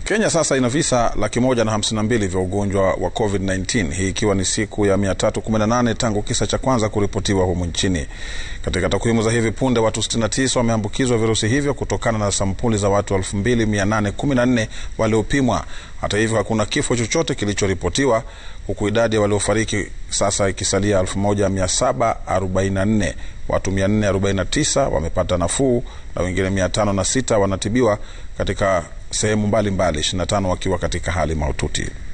Kenya sasa ina visa laki moja na hamsini na mbili vya ugonjwa wa COVID-19, hii ikiwa ni siku ya 318 tangu kisa cha kwanza kuripotiwa humu nchini. Katika takwimu za hivi punde, watu 69 wameambukizwa virusi hivyo kutokana na sampuli za watu 2814 waliopimwa. Hata hivyo, hakuna kifo chochote kilichoripotiwa, huku idadi ya waliofariki sasa ikisalia 1744. Watu 449 wamepata nafuu na wengine 506 wanatibiwa katika sehemu mbalimbali, 25 wakiwa katika hali mahututi.